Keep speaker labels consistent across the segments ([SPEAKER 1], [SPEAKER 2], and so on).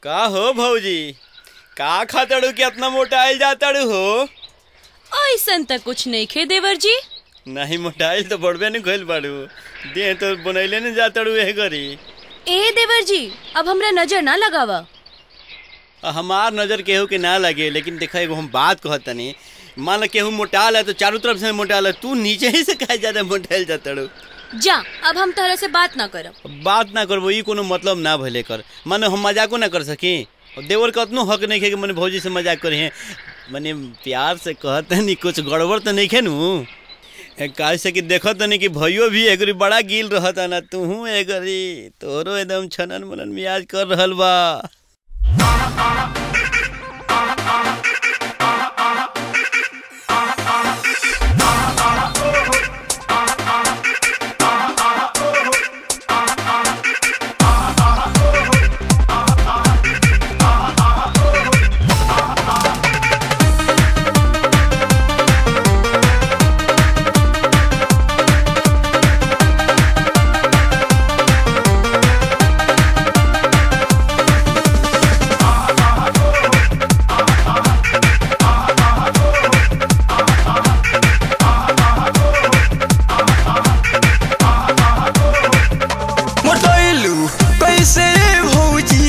[SPEAKER 1] का हो भौजी का खातड़ू के इतना मोटाइल जातड़ू हो
[SPEAKER 2] ऐसन त कुछ नहीं खे देवर जी
[SPEAKER 1] नहीं मोटाइल तो बढ़बे नहीं गइल बाड़ू देह तो बनैले नहीं जातड़ू एह गरी
[SPEAKER 2] ए देवर जी अब हमरा नजर ना लगावा
[SPEAKER 1] आ, हमार नजर केहू के ना लगे लेकिन देखा एगो हम बात कहत तनी मान लो केहू मोटाल है तो चारों तरफ से मोटाल है तू नीचे ही से काहे ज्यादा मोटाइल जातड़ू
[SPEAKER 2] जा अब हम तहरा से बात ना करब
[SPEAKER 1] बात ना करबो ई कोनो मतलब ना भले कर माने हम मजाको ना कर सकी और देवर का उतनो हक नहीं है कि मैंने भौजी से मजाक करे हैं मैंने प्यार से कहते नहीं कुछ गड़बड़ तो नहीं है नू काहे से कि देखत नहीं कि भैयो भी एगरी बड़ा गिल रहता ना तू एगरी तोरो एकदम छनन मनन मियाज कर रहल बा
[SPEAKER 3] मोटैलू कैसे भौजी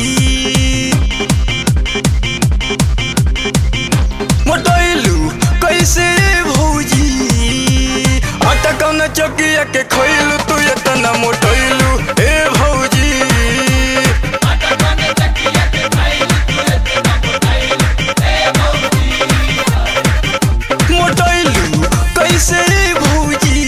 [SPEAKER 3] मोटैलू कैसे भौजी अटकन चकिया के खैलू तू एतना मोटैलू ए भौजी मोटैलू कैसे भौजी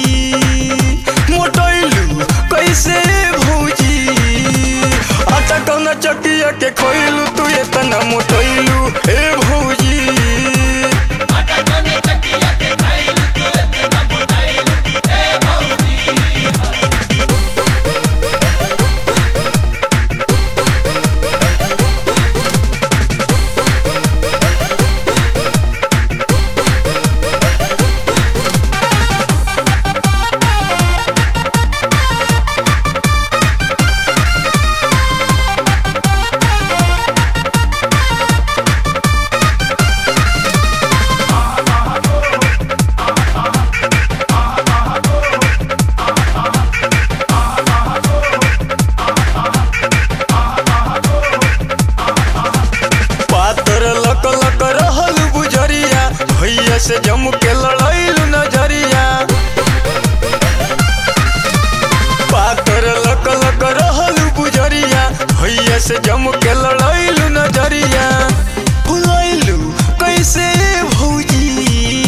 [SPEAKER 3] मोटैलू कैसे भौजी अटकन चकिया के खैलू तू एतना मोटैलू ए भौजी पातर लक लक रहल बुझरिया भैया से जम के लड़ैलू नजरिया पातर लक लक रहल बुझरिया भैया से जम के लड़ैलू नजरिया फुलैलू कैसे भौजी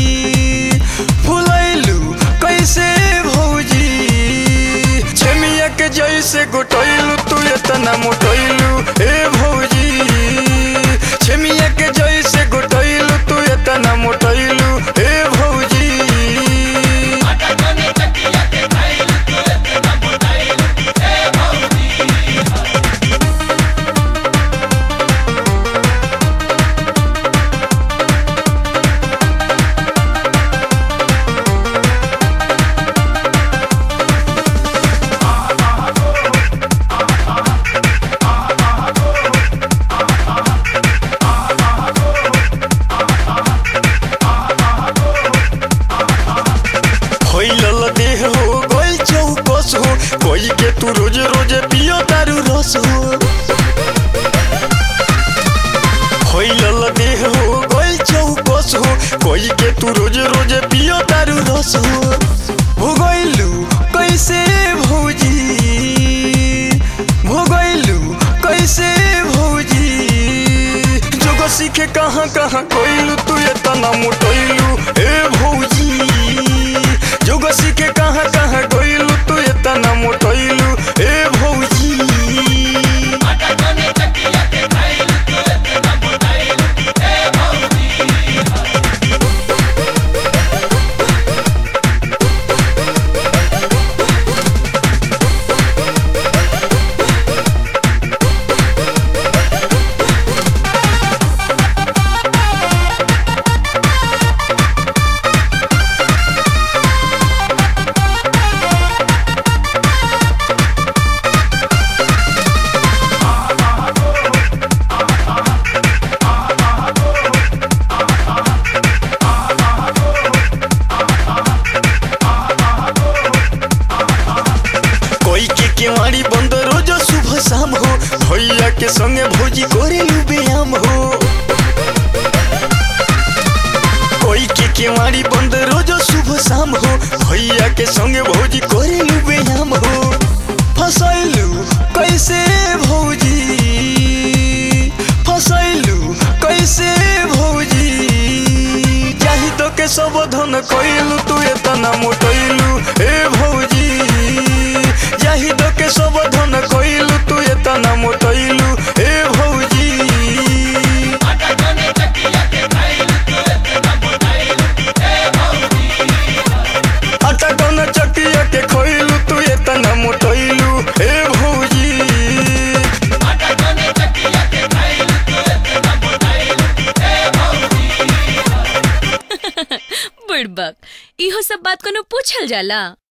[SPEAKER 3] फुलैलू कैसे भौजी छमिया के जैसे गोटैलू तू एतना मोटैलू ए भौजी छमिया के जैसे गोटैलू तू एतना मोटैलू ए भौजी फैलल देह हो गइल चौकस हो कोई के तू रोज रोज पियो दारू रस हो फैलल देह हो गइल चौकस हो कोई के तू रोज रोज पियो दारू रस हो भोगैलू कैसे भौजी भोगैलू कैसे भौजी जोग सीखे कहाँ कहाँ कोइलू तू एतना मोटैलू ए भौजी जोग सीखे कहाँ कहाँ कोइलू तू एतना मोटैलू ए भौजी के संगे भौजी करेलू व्यायाम हो कोई के केवाड़ी बंद रोजो सुबह शाम हो भैया के संगे भौजी करेलू व्यायाम हो फसैलू कैसे भौजी फसैलू कैसे भौजी जाहि तो के सब धन कैलू तू एतना मोटैलू ए भौजी जाहि तो के सब धन कैलू तू एतना मोटैलू ए भौजी आटा कौन चकिया के खोइलू तू एतना मोटैलू ए भौजी
[SPEAKER 2] बुड़बक इहो सब बात कोनो पूछल जाला